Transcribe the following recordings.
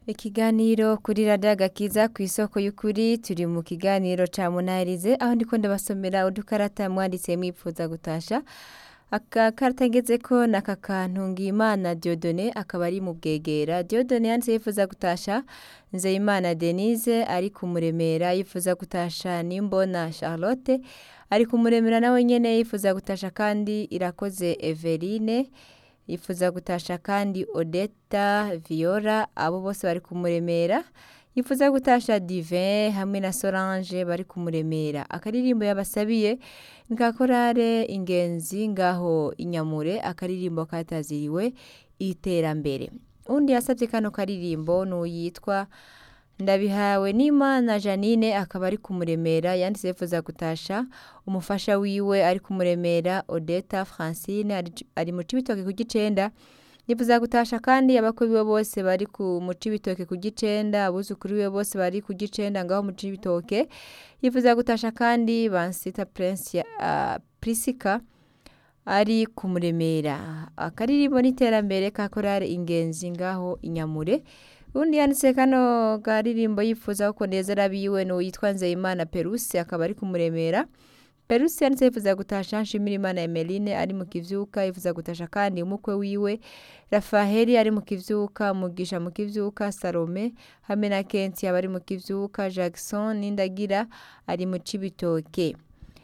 Ikiganiro kuri radiyo agakiza ku isoko y'ukuri turi mu kiganiro ca munarize aho ndiko ndabasomera udukarata mwanditse mwipfuza gutasha akakarata ngezeko ni aka kantu Ngiyimana Diodone akaba ari mu bwegera Diodone yanditse yifuza gutasha Nzeyimana Denise ari kumuremera yifuza gutasha Nimbona Charlotte ari kumuremera nawe nyene yifuza gutasha kandi Irakoze Everine yifuza gutasha kandi Odeta Viola abo bose bari kumuremera yifuza gutasha Divin hamwe na Solange bari kumuremera akaririmbo yabasabiye ni ka korale ingenzi ngaho inyamure akaririmbo kataziriwe iterambere undi yasabye kano karirimbo n'uyitwa ndabihawe n'imana janine akaba ari kumuremera yanditse yifuza gutasha umufasha wiwe ari kumuremera odeta francine ari- ari mu cibitoke ku gicenda yifuza gutasha kandi abakwe biwe bose bari ku mu cibitoke ku gicenda abuzukuru biwe bose bari ku gicenda ngaho mu cibitoke yifuza gutasha kandi bansita prince uh, prisika ari kumuremera akaririmbo n'iterambere ka korale ingenzi ngaho inyamure undi yanditse kano karirimbo yifuza ko nezera biwe n'uwitwa Nzeyimana Peruse akaba ari kumuremera Peruse yanditse yifuza gutasha Nshimirimana Emeline ari mu kivyuka yifuza gutasha kandi umukwe wiwe Rafaheli ari mu kivyuka Mugisha mu kivyuka Salome hamwe na Kensi abari mu kivyuka Jackson Nindagira ari mu Cibitoke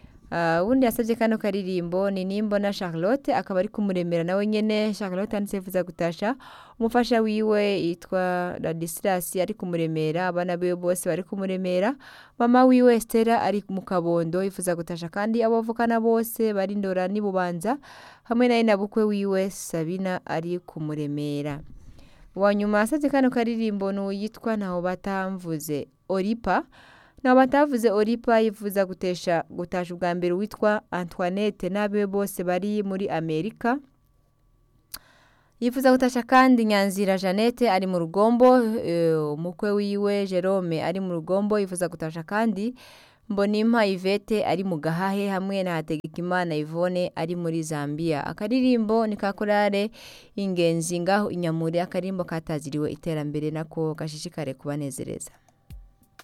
Uh, undi yasabye kano karirimbo ni Nimbona Charlotte akaba ari kumuremera nawe nyene Charlotte yanditse yifuza gutasha umufasha wiwe yitwa Ladislas ari kumuremera abana biwe bose bari kumuremera mama wiwe Estera ari mu kabondo yifuza gutasha kandi abavukana bose bari ndora n'ibubanza hamwe na na bukwe wiwe Sabina ari kumuremera wanyuma yasabye kano karirimbo n'uyitwa ntaho batamvuze Oripa naho batavuze Oripa yifuza gutesha gutasha ubwa mbere witwa Antoinette n'abiwe bose bari muri Amerika yifuza gutasha kandi Nyanzira Jeannette ari mu rugombo eh, umukwe wiwe Jerome ari mu rugombo yifuza gutasha kandi Mbonimpa Yvette ari mu gahahe hamwe na Hategekimana Yvonne ari muri Zambia akaririmbo ni ka korale ingenzi ngaho inyamure akarimbo kataziriwe iterambere nako gashishikare kubanezereza